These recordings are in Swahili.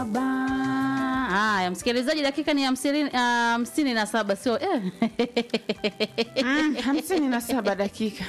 saba. Haya, msikilizaji, dakika ni hamsini ah, hamsini na saba sio eh. Mm, hamsini na saba dakika.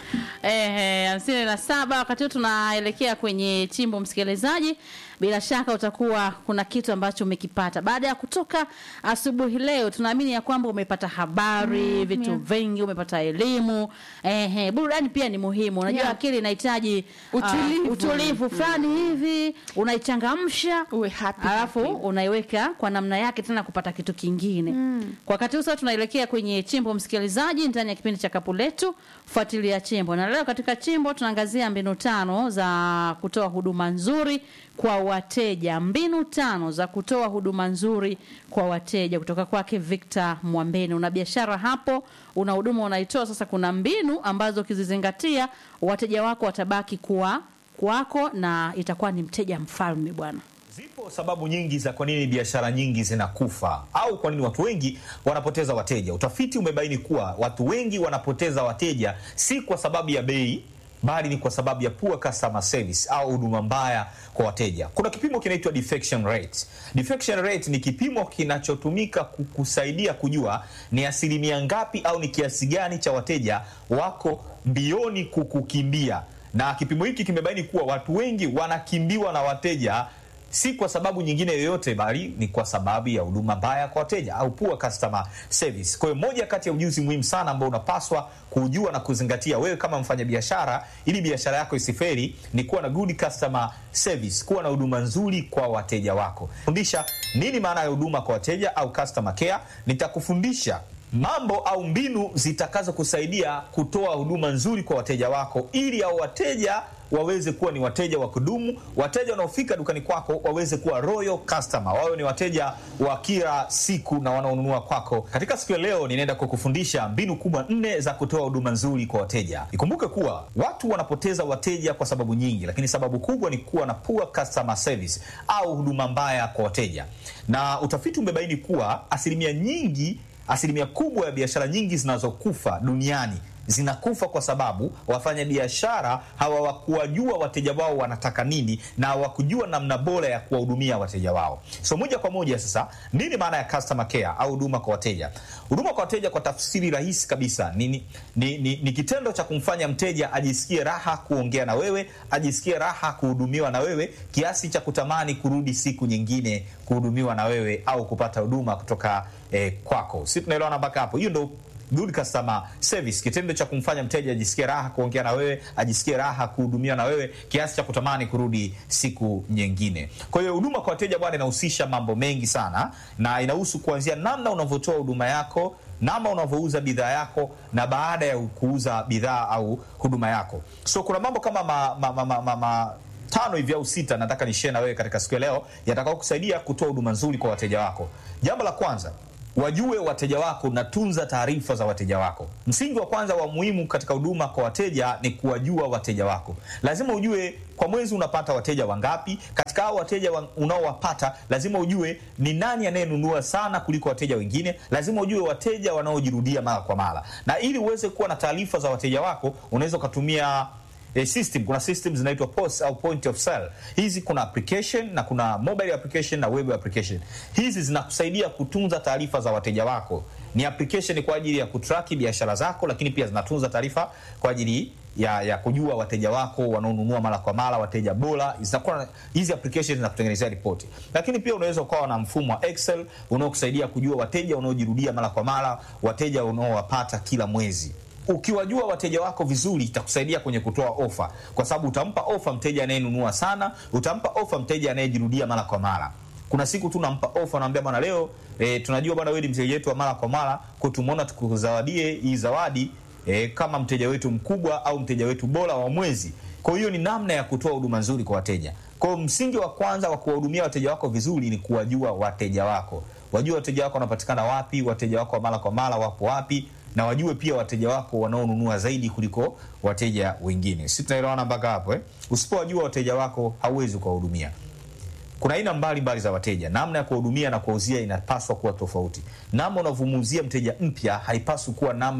Eh, hamsini na saba. Wakati huu tunaelekea kwenye chimbo, msikilizaji, bila shaka utakuwa kuna kitu ambacho umekipata baada ya kutoka asubuhi leo. Tunaamini ya kwamba umepata habari vitu yeah. vingi, umepata elimu. Eh, burudani pia ni muhimu. Unajua Yeah. akili inahitaji ah, Utulivu. utulivu fulani hivi, unaichangamsha Uwe happy, alafu happy. unaiweka kwa namna yake tena kupata kitu kingine kwa wakati huu sasa tunaelekea kwenye chimbo msikilizaji ndani ya kipindi cha kapu letu fuatilia chimbo na leo katika chimbo tunaangazia mbinu tano za kutoa huduma nzuri kwa wateja mbinu tano za kutoa huduma nzuri kwa wateja kutoka kwake Victor Mwambeni una biashara hapo una huduma unaitoa sasa kuna mbinu ambazo ukizizingatia wateja wako watabaki kuwa kwako na itakuwa ni mteja mfalme bwana Zipo sababu nyingi za kwa nini biashara nyingi zinakufa au kwa nini watu wengi wanapoteza wateja. Utafiti umebaini kuwa watu wengi wanapoteza wateja si kwa sababu ya bei bali ni kwa sababu ya poor customer service au huduma mbaya kwa wateja. Kuna kipimo kinaitwa defection rate. Defection rate ni kipimo kinachotumika kukusaidia kujua ni asilimia ngapi au ni kiasi gani cha wateja wako mbioni kukukimbia, na kipimo hiki kimebaini kuwa watu wengi wanakimbiwa na wateja si kwa sababu nyingine yoyote bali ni kwa sababu ya huduma mbaya kwa wateja au poor customer service. Kwa hiyo moja kati ya ujuzi muhimu sana ambao unapaswa kujua na kuzingatia wewe kama mfanyabiashara, ili biashara yako isiferi, ni kuwa na good customer service, kuwa na huduma nzuri kwa wateja wako. Fundisha nini maana ya huduma kwa wateja au customer care. Nitakufundisha mambo au mbinu zitakazokusaidia kutoa huduma nzuri kwa wateja wako ili hao wateja waweze kuwa ni wateja wa kudumu, wateja wanaofika dukani kwako waweze kuwa royal customer, wawe ni wateja wa kila siku na wanaonunua kwako. Katika siku ya leo, ninaenda kukufundisha mbinu kubwa nne za kutoa huduma nzuri kwa wateja. Ikumbuke kuwa watu wanapoteza wateja kwa sababu nyingi, lakini sababu kubwa ni kuwa na poor customer service au huduma mbaya kwa wateja, na utafiti umebaini kuwa asilimia nyingi asilimia kubwa ya biashara nyingi zinazokufa duniani zinakufa kwa sababu wafanyabiashara hawakuwajua wateja wao wanataka nini na hawakujua namna bora ya kuwahudumia wateja wao. So moja kwa moja sasa, nini maana ya customer care au huduma kwa wateja? Huduma kwa wateja kwa tafsiri rahisi kabisa ni, ni, ni, ni, ni kitendo cha kumfanya mteja ajisikie raha kuongea na wewe, ajisikie raha kuhudumiwa na wewe kiasi cha kutamani kurudi siku nyingine kuhudumiwa na wewe au kupata huduma kutoka eh, kwako. Si tunaelewana mpaka hapo? Hiyo ndo good customer service, kitendo cha kumfanya mteja ajisikie raha kuongea na wewe, ajisikie raha kuhudumiwa na wewe kiasi cha kutamani kurudi siku nyingine. Kwa hiyo huduma kwa wateja bwana, inahusisha mambo mengi sana, na inahusu kuanzia namna unavyotoa huduma yako, namna unavyouza bidhaa yako, na baada ya kuuza bidhaa au huduma yako. So kuna mambo kama ma, ma, ma, ma, ma, ma, tano hivi au sita nataka nishare na wewe katika siku ya leo yatakao kusaidia kutoa huduma nzuri kwa wateja wako. Jambo la kwanza wajue wateja wako na tunza taarifa za wateja wako. Msingi wa kwanza wa muhimu katika huduma kwa wateja ni kuwajua wateja wako. Lazima ujue kwa mwezi unapata wateja wangapi. Katika hao wateja wa- unaowapata, lazima ujue ni nani anayenunua sana kuliko wateja wengine. Lazima ujue wateja wanaojirudia mara kwa mara, na ili uweze kuwa na taarifa za wateja wako, unaweza ukatumia eh, system kuna system zinaitwa POS au point of sale. Hizi kuna application na kuna mobile application na web application. Hizi zinakusaidia kutunza taarifa za wateja wako. Ni application kwa ajili ya kutraki biashara zako, lakini pia zinatunza taarifa kwa ajili ya, ya kujua wateja wako wanaonunua mara kwa mara, wateja bora. Zinakuwa na- hizi application zinakutengenezea ripoti, lakini pia unaweza ukawa na mfumo wa Excel unaokusaidia kujua wateja wanaojirudia mara kwa mara, wateja unaowapata kila mwezi ukiwajua wateja wako vizuri itakusaidia kwenye kutoa ofa, kwa sababu utampa ofa mteja anayenunua sana, utampa ofa mteja anayejirudia mara kwa mara. Kuna siku tu nampa ofa, naambia bwana, leo e, tunajua bwana, wewe ni mteja wetu wa mara kwa mara, kwa tumeona tukuzawadie hii zawadi e, kama mteja wetu mkubwa au mteja wetu bora wa mwezi. Kwa hiyo ni namna ya kutoa huduma nzuri kwa wateja. Kwa hiyo msingi wa kwanza wa kuwahudumia wateja wako vizuri ni kuwajua wateja wako, wajue wateja wako wanapatikana wapi, wateja wako wa mara kwa mara wapo wapi na wajue pia wateja wako wanaonunua zaidi kuliko wateja wengine. Si tunaelewana mpaka hapo eh? Usipowajua wateja wako hauwezi kuwahudumia. Kuna aina mbalimbali za wateja. Namna ya kuwahudumia na kuwauzia inapaswa kuwa tofauti. Namna unavyomuuzia mteja mpya haipaswi kuwa namna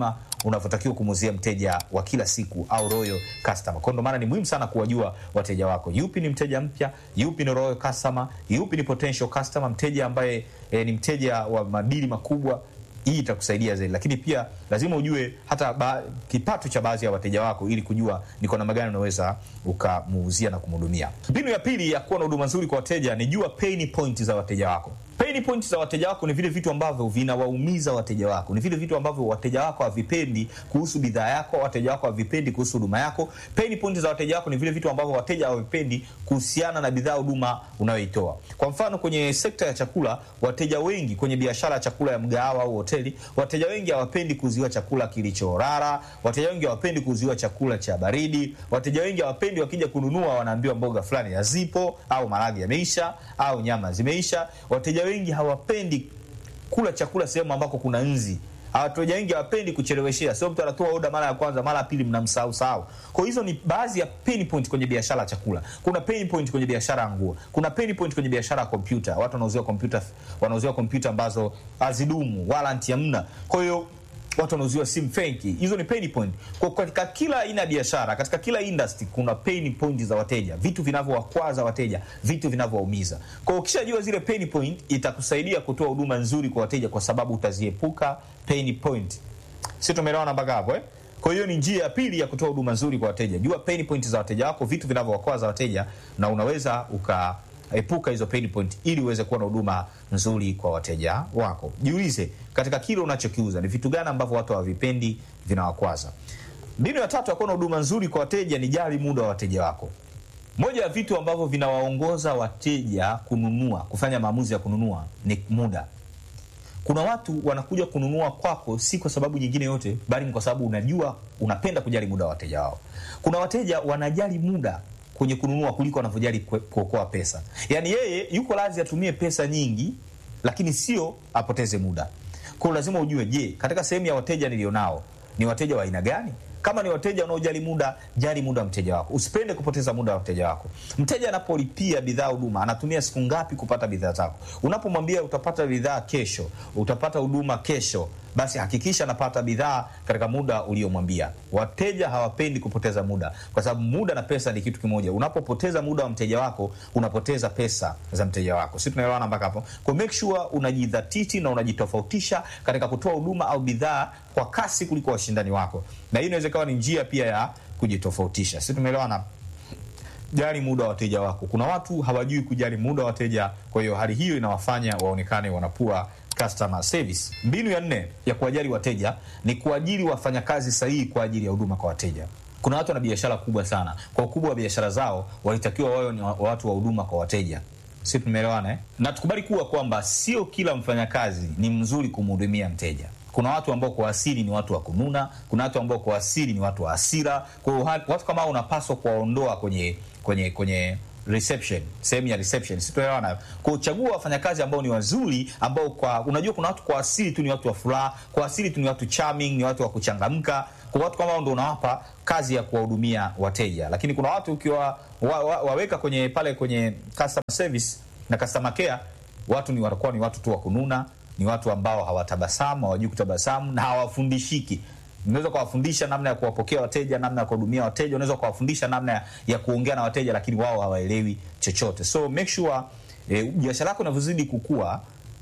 unavyotakiwa kumuuzia mteja wa kila siku au royal customer. Kwa ndo maana ni muhimu sana kuwajua wateja wako, yupi ni mteja mpya, yupi ni royal customer, yupi ni potential customer, mteja ambaye eh, ni mteja wa madili makubwa hii itakusaidia zaidi, lakini pia lazima ujue hata ba, kipato cha baadhi ya wateja wako ili kujua ni kwa namna gani unaweza ukamuuzia na kumhudumia. Mbinu ya pili ya kuwa na huduma nzuri kwa wateja ni jua pain point za wateja wako. Pain point za wateja wako ni vile vitu ambavyo vinawaumiza wateja wako, ni vile vitu ambavyo wateja wako havipendi kuhusu bidhaa yako, wateja wako havipendi kuhusu huduma yako. Pain point za wateja wako ni vile vitu ambavyo wateja hawavipendi kuhusiana na bidhaa huduma unayoitoa. Kwa mfano, kwenye sekta ya chakula, wateja wengi kwenye biashara ya chakula ya mgahawa au hoteli, wateja wengi hawapendi kuuziwa chakula kilichorara, wateja wengi hawapendi kuuziwa chakula cha baridi, wateja wengi hawapendi wakija kununua wanaambiwa mboga fulani hazipo au maharage yameisha au nyama zimeisha. Wateja wengi hawapendi kula chakula sehemu ambako kuna nzi. Wateja wengi hawapendi kucheleweshea, sio mtu anatoa oda mara ya kwanza, mara ya pili mnamsahau sahau. Kwa hizo ni baadhi ya pain point kwenye biashara ya chakula. Kuna pain point kwenye biashara ya nguo, kuna pain point kwenye biashara ya kompyuta. Watu wanauziwa kompyuta, wanauziwa kompyuta ambazo hazidumu, warranty hamna. Kwa hiyo watu wanauziwa simu feki. Hizo ni pain point. Kwa katika kila aina ya biashara, katika kila industry kuna pain point za wateja, vitu vinavyowakwaza wateja, vitu vinavyowaumiza. Kwa hiyo ukishajua zile pain point, itakusaidia kutoa huduma nzuri kwa wateja, kwa sababu utaziepuka pain point. Si tumeelewana mpaka hapo eh? Kwa hiyo ni njia ya pili ya kutoa huduma nzuri kwa wateja. Jua pain point za wateja wako, vitu vinavyowakwaza wateja, na unaweza uka epuka hizo pain point ili uweze kuwa na huduma nzuri kwa wateja wako. Jiulize katika kile unachokiuza ni vitu gani ambavyo watu hawavipendi vinawakwaza. Mbinu ya tatu ya kuwa na huduma nzuri kwa wateja ni jali muda wa wateja wako. Moja ya vitu ambavyo vinawaongoza wateja kununua, kufanya maamuzi ya kununua ni muda. Kuna watu wanakuja kununua kwako si kwa sababu nyingine yote, bali ni kwa sababu unajua, unapenda kujali muda wa wateja wao. Kuna wateja wanajali muda kwenye kununua kuliko wanavyojali kuokoa pesa. Yaani yeye yuko lazi atumie pesa nyingi, lakini sio apoteze muda. Kwa hiyo lazima ujue, je, katika sehemu ya wateja nilionao ni wateja wa aina gani? Kama ni wateja wanaojali muda, jali muda wa mteja wako, usipende kupoteza muda wa mteja wako. Mteja anapolipia bidhaa huduma, anatumia siku ngapi kupata bidhaa zako? Unapomwambia utapata bidhaa kesho, utapata huduma kesho, basi hakikisha anapata bidhaa katika muda uliomwambia. Wateja hawapendi kupoteza muda, kwa sababu muda na pesa ni kitu kimoja. Unapopoteza muda wa mteja wako, unapoteza pesa za mteja wako. Si tunaelewana mpaka hapo? Kwa make sure unajidhatiti na unajitofautisha katika kutoa huduma au bidhaa kwa kasi kuliko washindani wako, na hii inaweza ikawa ni njia pia ya kujitofautisha. Si tumeelewana? Jali muda wa wateja wako. Kuna watu hawajui kujali muda wa wateja, kwa hiyo hali hiyo inawafanya waonekane wanapua customer service. Mbinu ya nne ya kuwajali wateja ni kuajiri wafanyakazi sahihi kwa ajili ya huduma kwa wateja. Kuna watu wana biashara kubwa sana, kwa ukubwa wa biashara zao walitakiwa wawe ni watu wa huduma kwa wateja. Si tumeelewana eh? Na tukubali kuwa kwamba sio kila mfanyakazi ni mzuri kumhudumia mteja. Kuna watu ambao kwa asili ni watu wa kununa, kuna watu ambao kwa asili ni watu wa hasira. Kwa hiyo watu kama hao unapaswa kuwaondoa kwenye kwenye kwenye reception sehemu ya reception, sitoelewana. Kwa chagua wafanyakazi ambao ni wazuri, ambao kwa unajua, kuna watu kwa asili tu ni watu wa furaha, kwa asili tu ni watu charming, ni watu wa kuchangamka. Kwa watu kama hao ndio unawapa kazi ya kuwahudumia wateja, lakini kuna watu ukiwa wa, wa, waweka kwenye pale kwenye customer service na customer care, watu ni watakuwa ni watu tu wa kununa, ni watu ambao hawatabasamu, hawajui kutabasamu na hawafundishiki unaweza kuwafundisha namna ya kuwapokea wateja, namna ya kuwahudumia wateja, unaweza kuwafundisha namna ya kuongea na wateja, lakini wao hawaelewi chochote. So make sure eh, biashara yako inavyozidi kukua,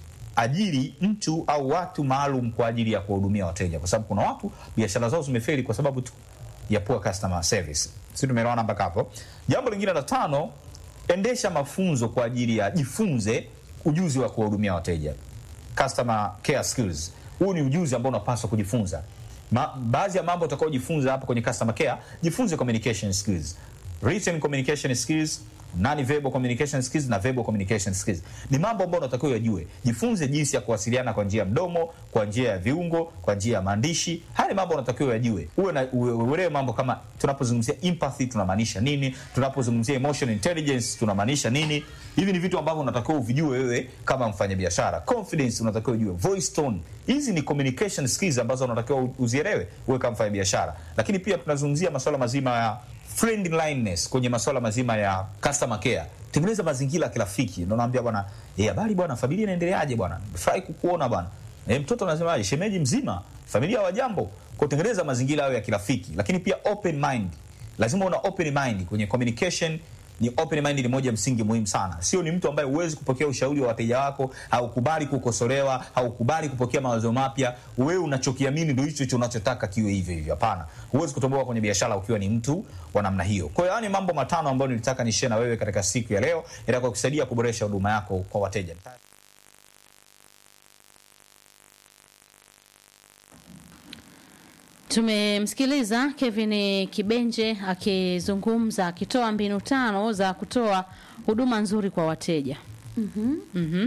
ajiri mtu au watu maalum kwa ajili ya kuwahudumia wateja, kwa sababu kuna watu biashara zao zimefeli kwa sababu tu ya poor customer service. Sisi tumeelewana mpaka hapo. Jambo lingine la tano, endesha mafunzo kwa ajili ya jifunze ujuzi wa kuwahudumia wateja, customer care skills. Huu ni ujuzi ambao unapaswa kujifunza. Ma, baadhi ya mambo utakaojifunza hapa kwenye customer care, jifunze communication skills, written communication skills, non verbal communication skills na verbal communication skills. Ni mambo ambayo unatakiwa uyajue. Jifunze jinsi ya kuwasiliana kwa njia ya mdomo, kwa njia ya viungo, kwa njia ya maandishi. Haya ni mambo unatakiwa uyajue. Uwe na uelewe mambo kama tunapozungumzia empathy tunamaanisha nini, tunapozungumzia emotional intelligence tunamaanisha nini. Hivi ni vitu ambavyo unatakiwa uvijue wewe kama mfanyabiashara. Confidence unatakiwa ujue, voice tone. Hizi ni communication skills ambazo unatakiwa uzielewe wewe kama mfanyabiashara. Lakini pia tunazungumzia masuala mazima ya friendliness kwenye masuala mazima ya customer care. Tengeneza mazingira ya kirafiki. Ndio naambia bwana, eh, habari bwana, familia inaendeleaje bwana? Furahi kukuona bwana. Eh, mtoto anasemaje? Shemeji mzima? familia wa jambo kutengeneza mazingira hayo ya kirafiki lakini pia open mind lazima una open mind kwenye communication ni open mind ni moja ya msingi muhimu sana sio ni mtu ambaye huwezi kupokea ushauri wa wateja wako haukubali kukosolewa haukubali kupokea mawazo mapya wewe unachokiamini ndio hicho hicho unachotaka kiwe hivyo hivyo hapana huwezi kutomboka kwenye biashara ukiwa ni mtu wa namna hiyo kwa hiyo haya ni mambo matano ambayo nilitaka nishare na wewe katika siku ya leo itakuwa kusaidia kuboresha huduma yako kwa wateja Tumemsikiliza Kevin Kibenje akizungumza akitoa mbinu tano za kutoa huduma nzuri kwa wateja. Mhm.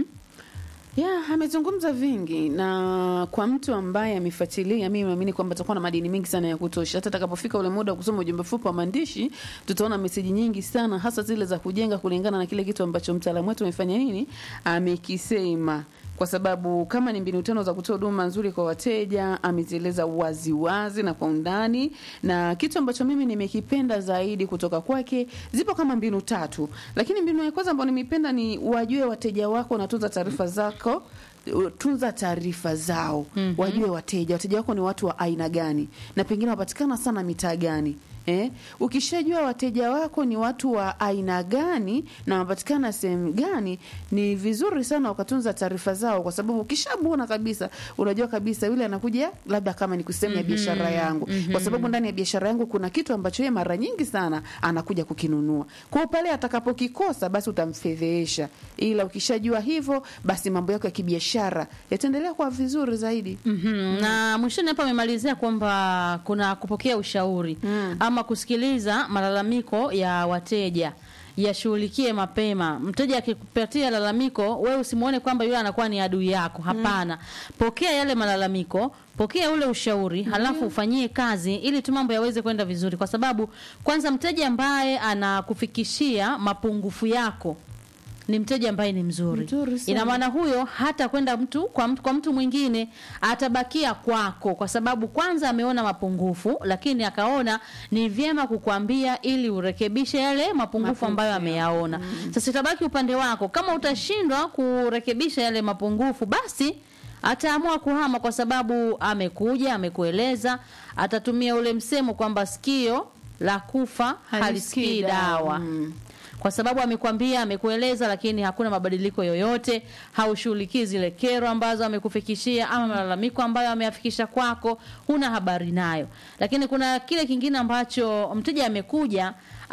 Yeah, amezungumza vingi na kwa mtu ambaye amefuatilia, mimi naamini kwamba atakuwa na madini mengi sana ya kutosha. Hata atakapofika ule muda wa kusoma ujumbe fupi wa maandishi, tutaona meseji nyingi sana, hasa zile za kujenga kulingana na kile kitu ambacho mtaalamu wetu amefanya nini, amekisema kwa sababu kama ni mbinu tano za kutoa huduma nzuri kwa wateja amezieleza wazi wazi na kwa undani, na kitu ambacho mimi nimekipenda zaidi kutoka kwake, zipo kama mbinu tatu, lakini mbinu ya kwanza ambayo nimependa ni wajue wateja wako na tunza taarifa zako tunza taarifa zao mm-hmm. wajue wateja wateja wako ni watu wa aina gani na pengine wapatikana sana mitaa gani Eh, ukishajua wateja wako ni watu wa aina gani na wanapatikana sehemu gani, ni vizuri sana ukatunza taarifa zao, kwa sababu ukishamuona kabisa, unajua kabisa yule anakuja labda kama ni kusema ya biashara yangu, kwa sababu ndani ya biashara yangu kuna kitu ambacho yeye mara nyingi sana anakuja kukinunua. Kwa hiyo pale atakapokikosa, basi utamfedhehesha, ila ukishajua hivyo, basi mambo yako ya kibiashara yataendelea kuwa vizuri zaidi. Mhm. Na mwishoni hapa amemalizia kwamba kuna kupokea ushauri ama kusikiliza malalamiko ya wateja yashughulikie mapema. Mteja akikupatia lalamiko, wewe usimuone kwamba yule anakuwa ni adui yako. Hapana, pokea yale malalamiko, pokea ule ushauri, halafu ufanyie kazi ili tu mambo yaweze kwenda vizuri, kwa sababu kwanza mteja ambaye anakufikishia mapungufu yako ni mteja ambaye ni mzuri. Mzuri sana. Ina maana huyo hata kwenda mtu kwa, mtu kwa mtu mwingine atabakia kwako, kwa sababu kwanza ameona mapungufu, lakini akaona ni vyema kukwambia ili urekebishe yale mapungufu ambayo ameyaona. Sasa itabaki upande wako. Kama utashindwa kurekebisha yale mapungufu, basi ataamua kuhama, kwa sababu amekuja, amekueleza, atatumia ule msemo kwamba sikio la kufa halisikii dawa Mm. kwa sababu amekwambia amekueleza, lakini hakuna mabadiliko yoyote, haushughulikii zile kero ambazo amekufikishia ama malalamiko ambayo ameyafikisha kwako, huna habari nayo. Lakini kuna kile kingine ambacho mteja amekuja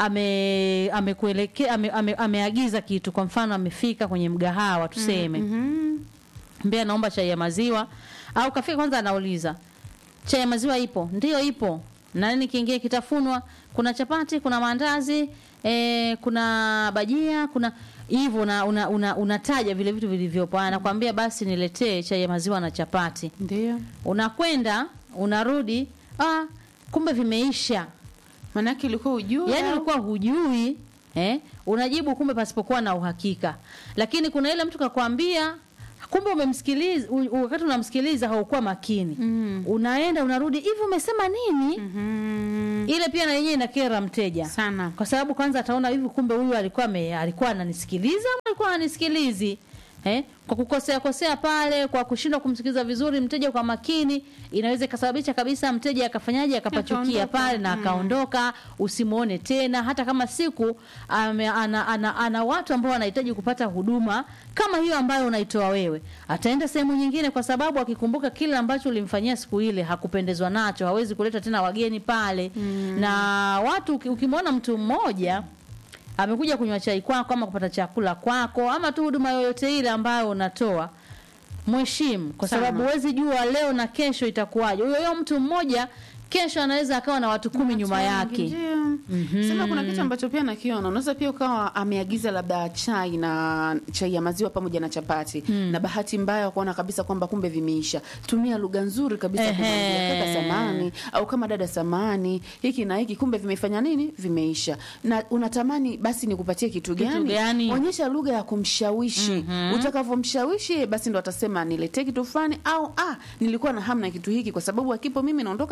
ame amekuelekea ame, ame, ameagiza kitu, kwa mfano amefika kwenye mgahawa tuseme, Mhm. mbea naomba chai ya maziwa, au kafika kwanza, anauliza chai ya maziwa ipo? Ndio ipo. Na nini kingine kitafunwa? Kuna chapati, kuna maandazi, e, kuna bajia, kuna hivyo una, una, una, unataja vile vitu vilivyopo. Anakwambia basi niletee chai ya maziwa na chapati. Ndio. Unakwenda, unarudi, ah, kumbe vimeisha. Manake ilikuwa ujue Yaani au- ulikuwa hujui eh, unajibu kumbe pasipokuwa na uhakika. Lakini kuna ile mtu kakwambia kumbe umemsikiliza u- wakati unamsikiliza haukuwa makini. Mm. Unaenda unarudi hivi umesema nini? Mhm. Ile pia na yenyewe inakera mteja. sana Kwa sababu kwanza ataona hivi kumbe huyu alikuwa ame, alikuwa ananisikiliza ama alikuwa ananisikilizi. Eh? Kwa kukosea kosea pale, kwa kushindwa kumsikiliza vizuri mteja kwa makini, inaweza ikasababisha kabisa mteja akafanyaje akapachukia Akaondoka. pale na Mm. akaondoka, usimuone tena hata kama siku ame, ana, ana, ana watu ambao wanahitaji kupata huduma kama hiyo ambayo unaitoa wewe. Ataenda sehemu nyingine kwa sababu akikumbuka kile ambacho ulimfanyia siku ile hakupendezwa nacho, hawezi kuleta tena wageni pale. Na watu uki- ukimwona mtu mmoja amekuja kunywa chai kwako ama kupata chakula kwako ama tu huduma yoyote ile ambayo unatoa mheshimu kwa Sana. sababu huwezi jua leo na kesho itakuwaje huyo huyo mtu mmoja kesho anaweza akawa na watu kumi nyuma yake Ndio. Sema kuna kitu ambacho pia nakiona, unaweza pia ukawa ameagiza labda chai na chai ya maziwa pamoja na chapati na bahati mbaya kuona kabisa kwamba kumbe vimeisha. Tumia lugha nzuri kabisa Ehe. kumwambia kaka samani au kama dada samani, hiki na hiki kumbe vimefanya nini? Vimeisha. Na unatamani basi nikupatie kitu Kitu gani? gani? Onyesha lugha ya kumshawishi. Utakavyomshawishi basi ndo atasema niletee kitu fulani au ah, nilikuwa na hamu na kitu hiki kwa sababu akipo mimi naondoka siku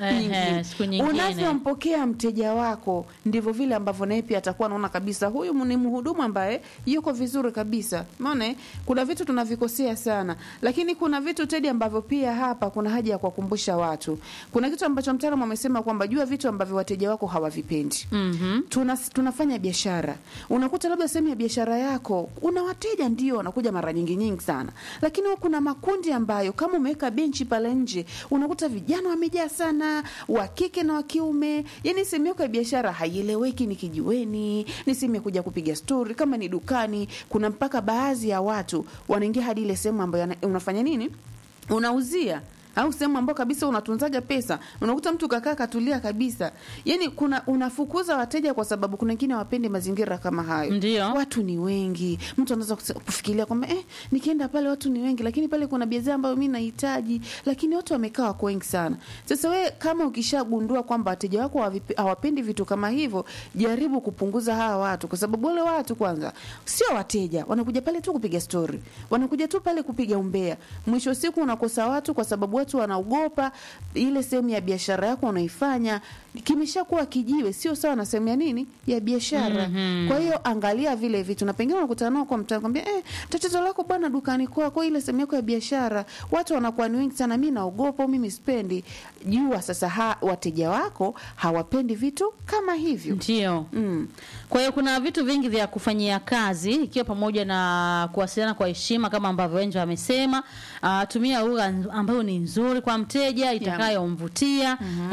Ehe, nyingine. siku nyingine. Unavyompokea mteja wako ndivyo vile ambavyo naye pia atakuwa anaona kabisa huyu ni mhudumu ambaye yuko vizuri kabisa. Umeona, eh? kuna vitu tunavikosea sana, lakini kuna vitu Tedi ambavyo pia hapa kuna haja ya kuwakumbusha watu. Kuna kitu ambacho mtaalamu amesema kwamba jua vitu ambavyo wateja wako hawavipendi. Mhm. Tuna, tunafanya biashara, unakuta labda sehemu ya biashara yako una wateja ndio wanakuja mara nyingi nyingi sana, lakini huwa kuna makundi ambayo kama umeweka benchi pale nje, unakuta vijana wamejaa sana, wa kike na wa kiume. Yani sehemu yako ya biashara haieleweki, ni kijiweni, ni sehemu ya kuja kupiga stori, kama ni dukani. Kuna mpaka baadhi ya watu wanaingia hadi ile sehemu ambayo yana- unafanya nini, unauzia au sehemu ambayo kabisa unatunzaga pesa, unakuta mtu kakaa katulia kabisa. Yani kuna unafukuza wateja kwa sababu kuna wengine hawapendi mazingira kama hayo. Ndio. watu ni wengi, mtu anaweza kuse- kufikiria kwamba eh, nikienda pale watu ni wengi, lakini pale kuna bidhaa ambayo mi nahitaji, lakini watu wamekaa wako wengi sana. Sasa we kama ukishagundua kwamba wateja wako hawavipe- hawapendi vitu kama hivyo, jaribu kupunguza hawa watu, kwa sababu wale watu kwanza sio wateja, wanakuja pale tu kupiga stori, wanakuja tu pale kupiga umbea. Mwisho wa siku unakosa watu kwa sababu watu wanaogopa ile sehemu ya biashara yako unaifanya kimeshakuwa kijiwe, sio sawa na sehemu ya nini ya biashara. Kwa hiyo angalia vile vitu, na pengine unakutana nao kwa mtaa, kwambia eh, tatizo lako bwana dukani kwako, ile sehemu yako ya biashara watu wanakuwa ni wengi sana, mi naogopa, mimi sipendi. Jua sasa ha, wateja wako hawapendi vitu kama hivyo. Ndio. Mm. Kwa hiyo kuna vitu vingi vya kufanyia kazi ikiwa pamoja na kuwasiliana kwa heshima kama ambavyo Wenjo amesema. Uh, tumia lugha ambayo ni nzuri kwa mteja itakayomvutia.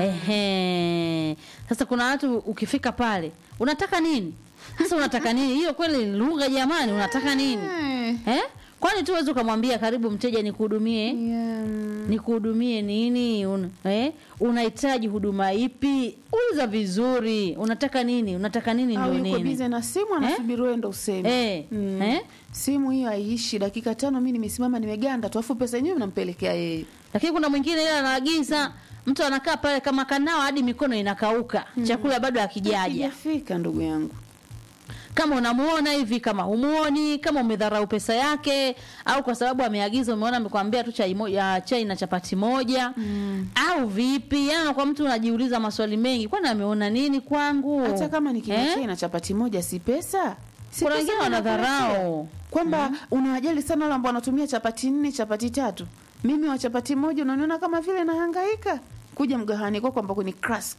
Ehe. Sasa kuna watu ukifika pale, unataka nini? Sasa unataka nini? Hiyo kweli ni lugha jamani, unataka nini? Eh, Eh? Kwani tu uweze ukamwambia karibu mteja nikuhudumie? yeah. nikuhudumie nini un, eh? unahitaji huduma ipi uliza vizuri unataka nini unataka nini au ndio yuko nini bize na simu anasubiri wewe ndo useme eh? Mm. Eh? simu hiyo haiishi dakika tano, mi nimesimama nimeganda tu, afu pesa yenyewe mnampelekea yeye. lakini kuna mwingine ile anaagiza mtu anakaa pale kama kanao hadi mikono inakauka chakula bado hakijaja Hakijafika ndugu yangu. kama unamuona hivi kama humuoni kama umedharau pesa yake au kwa sababu ameagiza umeona amekwambia tu chai, mo, ya chai na chapati moja mm. au vipi yani kwa mtu unajiuliza maswali mengi kwani ameona nini kwangu Hata kama ni kinywa Eh? chai na chapati moja, si pesa si Kuna pesa wengine wanadharau. wanakuletea. kwamba unawajali sana wale ambao wanatumia chapati nne chapati tatu. Mimi wa chapati moja unaniona kama vile nahangaika kuja mgahani kwako ambako ni krask.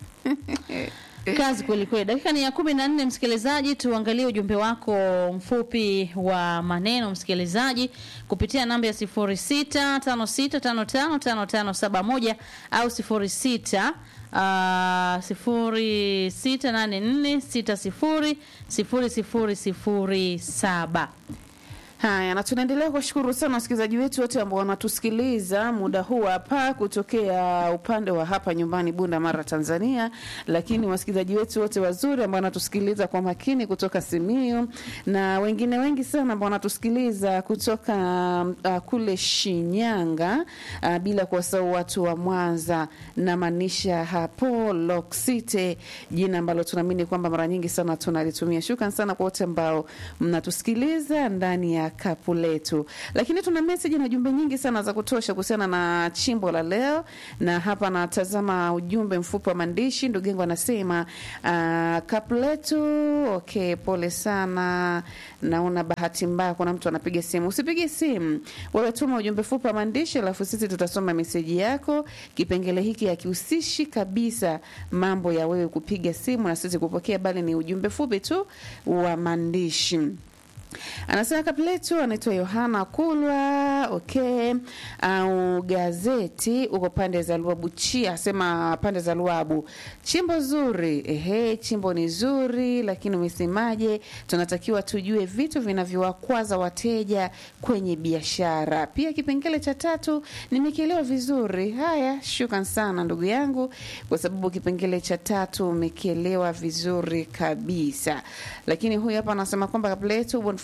kazi kweli kweli. Dakika ni ya kumi na nne, msikilizaji, tuangalie ujumbe wako mfupi wa maneno msikilizaji, kupitia namba ya sifuri sita tano sita tano tano tano tano saba moja au sifuri sita uh, sifuri sita nane nne sita sifuri sifuri sifuri sifuri saba. Haya, na tunaendelea kuwashukuru sana wasikilizaji wetu wote ambao wanatusikiliza muda huu hapa kutokea upande wa hapa nyumbani Bunda Mara, Tanzania, lakini wasikilizaji wetu wote wazuri ambao wanatusikiliza kwa makini kutoka Simiyu na wengine wengi sana ambao wanatusikiliza kutoka uh, kule Shinyanga uh, bila kuwasahau watu wa Mwanza na maanisha hapo Lock City, jina ambalo tunaamini kwamba mara nyingi sana tunalitumia. Shukran sana kwa wote ambao mnatusikiliza ndani ya kapu letu, lakini tuna meseji na jumbe nyingi sana za kutosha kuhusiana na chimbo la leo, na hapa natazama ujumbe mfupi wa maandishi. Ndugu yangu anasema uh, kapu letu. Okay, pole sana, naona bahati mbaya kuna mtu anapiga simu. Usipige simu, wewe tuma ujumbe mfupi wa maandishi, alafu sisi tutasoma meseji yako. Kipengele hiki hakihusishi kabisa mambo ya wewe kupiga simu na sisi kupokea, bali ni ujumbe fupi tu wa maandishi. Anasema kapiletu anaitwa Yohana Kulwa. Okay, au gazeti uko pande za Luabu Chia, asema pande za Luabu, chimbo zuri. Ehe, chimbo ni zuri, lakini umesemaje? Tunatakiwa tujue vitu vinavyowakwaza wateja kwenye biashara. Pia kipengele cha tatu nimekielewa vizuri. Haya, shukran sana ndugu yangu, kwa sababu kipengele cha tatu umekielewa vizuri kabisa. Lakini huyu hapa anasema kwamba kabla yetu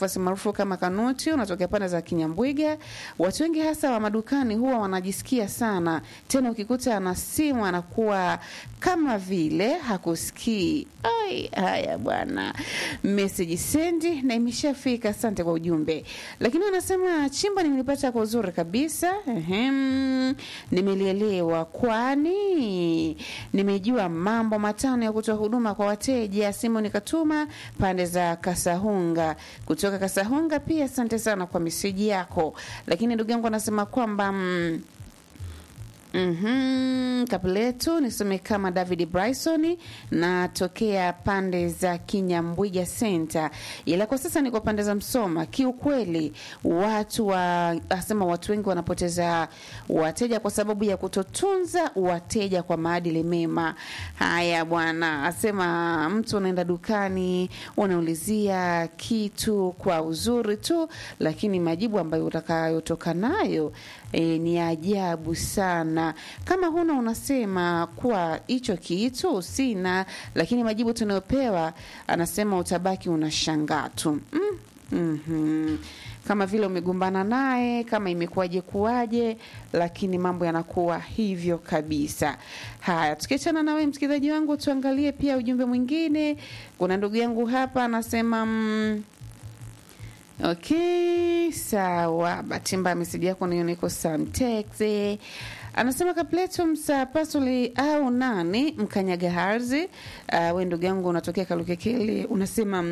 Boniface maarufu kama Kanuti, unatokea pande za Kinyambwiga. Watu wengi hasa wa madukani huwa wanajisikia sana, tena ukikuta ana simu anakuwa kama vile hakusikii. Ai, haya bwana, message sendi na imeshafika. Asante kwa ujumbe, lakini anasema chimba nimelipata kwa uzuri kabisa. Ehem, nimelielewa, kwani nimejua mambo matano ya kutoa huduma kwa wateja. Simu nikatuma pande za Kasahunga, kutoka Kasahunga pia. Asante sana kwa meseji yako, lakini ndugu yangu anasema kwamba mm, Mhm, Kapuletu nisome kama David Bryson natokea pande za Kinyambwiga Center, ila kwa sasa niko pande za Msoma. Kiukweli watu wa asema watu wengi wanapoteza wateja kwa sababu ya kutotunza wateja kwa maadili mema. Haya bwana, asema mtu unaenda dukani unaulizia kitu kwa uzuri tu, lakini majibu ambayo utakayotoka nayo e, ni ajabu sana. Kama huna unasema kuwa hicho kitu sina, lakini majibu tunayopewa anasema utabaki unashangaa tu mm. mm kama vile umegombana naye, kama imekuwaje kuwaje, lakini mambo yanakuwa hivyo kabisa. Haya, tukiachana na wewe msikilizaji wangu, tuangalie pia ujumbe mwingine. Kuna ndugu yangu hapa anasema mm, Okay, sawa. Bahati mbaya meseji yako niyo niko samtexe anasema kapletum sa pasoli au nani mkanyaga harzi. Uh, we ndugu yangu unatokea Kalukekele unasema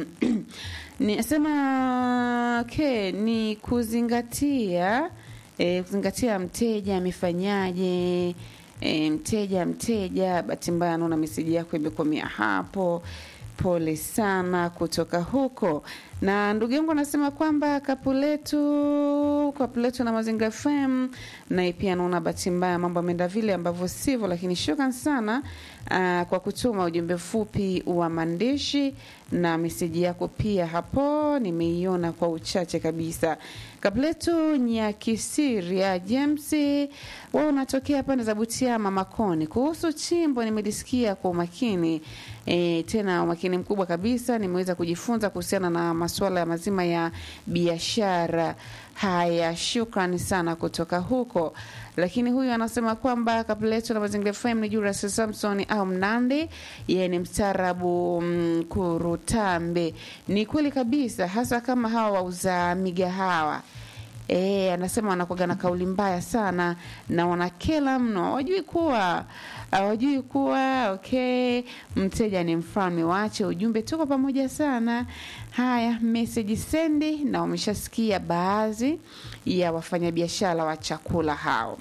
nisema okay, ni kuzingatia eh, kuzingatia mteja amefanyaje E, mteja mteja, bahati mbaya naona meseji yako imekomea hapo. Pole sana kutoka huko. Na ndugu yangu anasema kwamba Kapuletu, Kapuletu na Mazingira FM, naye pia naona bahati mbaya mambo ameenda vile ambavyo sivyo, lakini shukran sana aa, kwa kutuma ujumbe fupi wa maandishi na meseji yako pia hapo nimeiona kwa uchache kabisa. Kapuletu Nyakisiria James, wewe unatokea pande za Butiama Makoni. Kuhusu chimbo nimelisikia kwa umakini e, tena umakini mkubwa kabisa. Nimeweza kujifunza kuhusiana na masuala ya mazima ya biashara. Haya, shukrani sana kutoka huko. Lakini huyu anasema kwamba Kapuletu na Mazingira FM ni Julius Samson au Mnandi, yeye ni mstaarabu Mkurutambe. Ni kweli kabisa, hasa kama hawa wauza migahawa E, anasema wanakuwaga na kauli mbaya sana na wanakela mno, hawajui kuwa hawajui kuwa okay, mteja ni mfalme. Waache ujumbe, tuko pamoja sana. Haya, message sendi, na wameshasikia baadhi ya wafanyabiashara wa chakula hao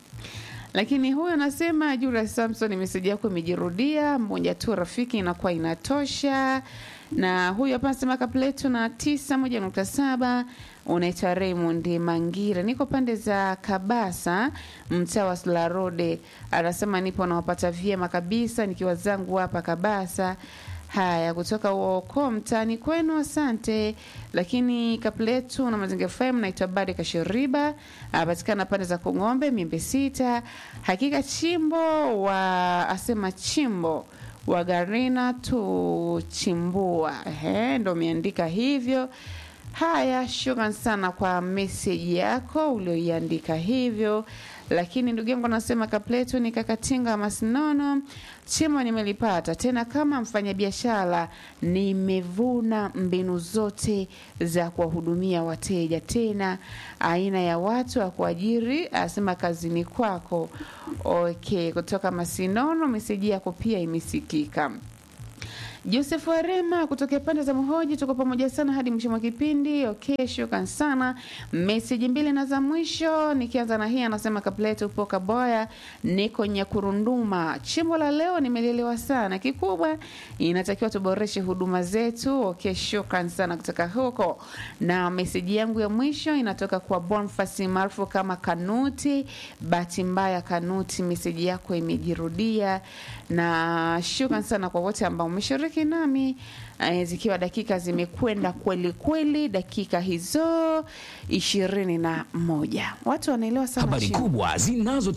lakini huyu anasema Julius Samson, meseji yako imejirudia, mmoja tu rafiki inakuwa inatosha. Na huyu hapa anasema Kapletu na tisa moja nukta saba unaitwa Raymond Mangira, niko pande za Kabasa, mtaa wa Slarode. Anasema nipo nawapata vyema kabisa nikiwa zangu hapa Kabasa. Haya, kutoka uoko mtaani kwenu, asante. Lakini Kapletu na Mazingira FM, naitwa Bade Kashiriba, apatikana pande za Kung'ombe, Miembe Sita. Hakika chimbo wa asema chimbo wa Garina tuchimbua, ehe, ndo umeandika hivyo. Haya, shukran sana kwa meseji yako ulioiandika hivyo. Lakini ndugu yangu anasema Kapleto ni kakatinga masinono chimo nimelipata tena. Kama mfanyabiashara, nimevuna mbinu zote za kuwahudumia wateja, tena aina ya watu wa kuajiri, asema kazini kwako. Okay, kutoka Masinono, meseji yako pia imesikika. Joseph Warema kutokea pande za Mhoji, tuko pamoja sana hadi mwisho mwa kipindi. Okay, shukran sana. Meseji mbili na za mwisho, nikianza na hii anasema Kapleto upo Kaboya, niko Nyakurunduma. Chimbo la leo nimelielewa sana, kikubwa inatakiwa tuboreshe huduma zetu. Okay, shukran sana kutoka huko. Na meseji yangu ya mwisho inatoka kwa Bonfasi maarufu kama Kanuti. Bahati mbaya Kanuti, meseji yako imejirudia, na shukran sana kwa wote ambao umeshiriki nami eh, zikiwa dakika zimekwenda kweli kweli, dakika hizo ishirini na moja. Watu wanaelewa sana habari chimbo. kubwa zinazo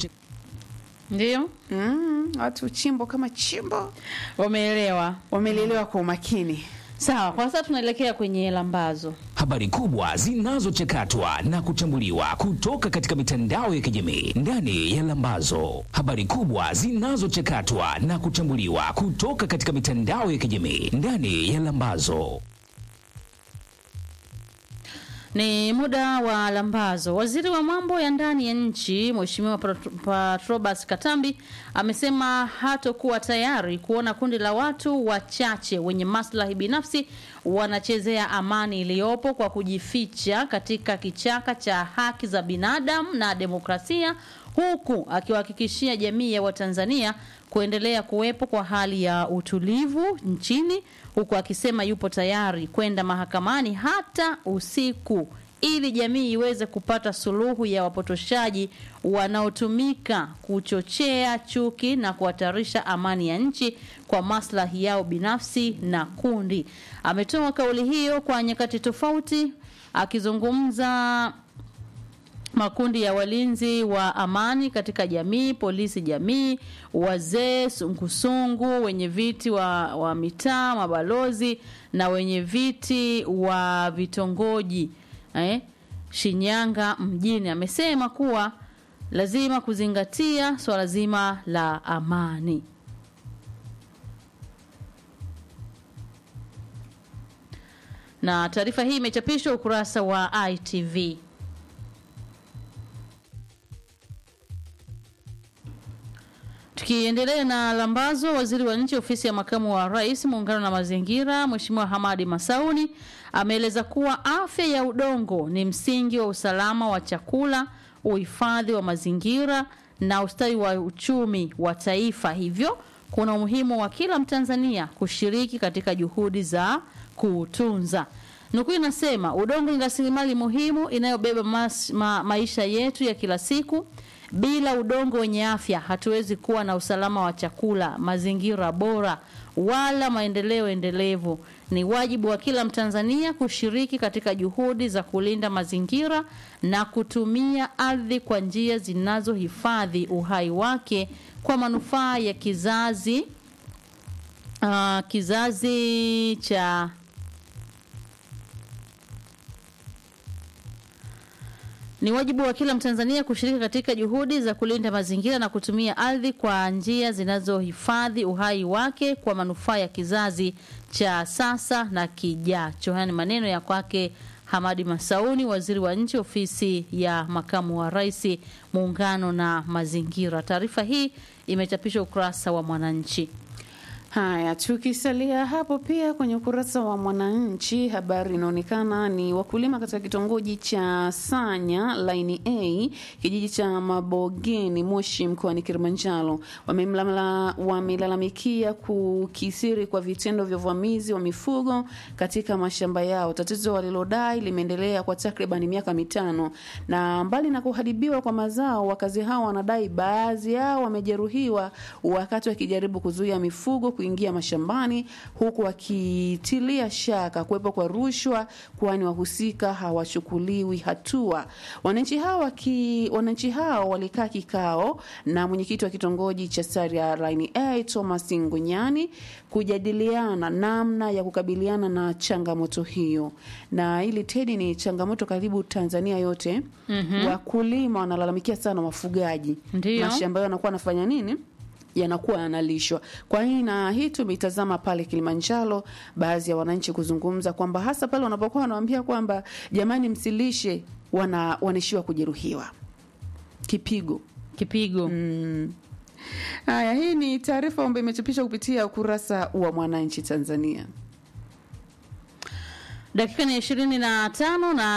Ndio Mm, watu chimbo kama chimbo wameelewa. wamelielewa kwa umakini. Sawa, kwa sasa tunaelekea kwenye lambazo. habari habari kubwa zinazochakatwa na kuchambuliwa kutoka katika mitandao ya kijamii ndani ya Lambazo. Habari kubwa zinazochakatwa na kuchambuliwa kutoka katika mitandao ya kijamii ndani ya Lambazo. Ni muda wa lambazo. Waziri wa mambo ya ndani ya nchi Mheshimiwa Pat- Patrobas Katambi amesema hatokuwa tayari kuona kundi la watu wachache wenye maslahi binafsi wanachezea amani iliyopo kwa kujificha katika kichaka cha haki za binadamu na demokrasia, huku akiwahakikishia jamii ya Watanzania kuendelea kuwepo kwa hali ya utulivu nchini huku akisema yupo tayari kwenda mahakamani hata usiku ili jamii iweze kupata suluhu ya wapotoshaji wanaotumika kuchochea chuki na kuhatarisha amani ya nchi kwa maslahi yao binafsi na kundi. Ametoa kauli hiyo kwa nyakati tofauti akizungumza makundi ya walinzi wa amani katika jamii, polisi jamii, wazee, sungusungu, wenye viti wa, wa mitaa, mabalozi na wenye viti wa vitongoji eh, Shinyanga mjini. Amesema kuwa lazima kuzingatia swala zima la amani. Na taarifa hii imechapishwa ukurasa wa ITV. Tukiendelea na lambazo, waziri wa nchi ofisi ya makamu wa rais muungano na mazingira, Mheshimiwa Hamadi Masauni ameeleza kuwa afya ya udongo ni msingi wa usalama wa chakula, uhifadhi wa mazingira na ustawi wa uchumi wa taifa. Hivyo kuna umuhimu wa kila Mtanzania kushiriki katika juhudi za kuutunza. Nukuu inasema udongo ni rasilimali muhimu inayobeba mas, ma, maisha yetu ya kila siku. Bila udongo wenye afya hatuwezi kuwa na usalama wa chakula, mazingira bora wala maendeleo endelevu. Ni wajibu wa kila Mtanzania kushiriki katika juhudi za kulinda mazingira na kutumia ardhi kwa njia zinazohifadhi uhai wake kwa manufaa ya kizazi uh, kizazi cha Ni wajibu wa kila Mtanzania kushiriki katika juhudi za kulinda mazingira na kutumia ardhi kwa njia zinazohifadhi uhai wake kwa manufaa ya kizazi cha sasa na kijacho. Haya ni maneno ya kwake Hamadi Masauni, waziri wa nchi ofisi ya makamu wa rais, muungano na mazingira. Taarifa hii imechapishwa ukurasa wa Mwananchi. Haya, tukisalia hapo pia kwenye ukurasa wa Mwananchi, habari inaonekana ni wakulima katika kitongoji cha Sanya laini A kijiji cha Mabogeni Moshi mkoani Kilimanjaro wamemlala- wamelalamikia kukisiri kwa vitendo vya uvamizi wa mifugo katika mashamba yao, tatizo walilodai limeendelea kwa takriban miaka mitano. Na mbali na kuharibiwa kwa mazao, wakazi hao wanadai baadhi yao wamejeruhiwa wakati wakijaribu kuzuia mifugo kuingia mashambani huku wakitilia shaka kuwepo kwa rushwa, kwani wahusika hawachukuliwi hatua. Wananchi hao waki, wananchi hao walikaa kikao na mwenyekiti wa kitongoji cha Saria Line A Thomas Ngunyani kujadiliana namna ya kukabiliana na changamoto hiyo, na ili Tedi ni changamoto karibu Tanzania yote. mm-hmm. Wakulima wanalalamikia sana wafugaji, Ndiyo. mashamba yao yanakuwa yanafanya nini yanakuwa yanalishwa. Kwa hii na hii tumeitazama pale Kilimanjaro, baadhi ya wananchi kuzungumza kwamba hasa pale wanapokuwa wanawaambia kwamba jamani, msilishe, wana wanaishiwa kujeruhiwa kipigo. Kipigo. Haya, hii ni taarifa ambayo imechapishwa kupitia ukurasa wa Mwananchi Tanzania. Dakika ni ishirini na tano na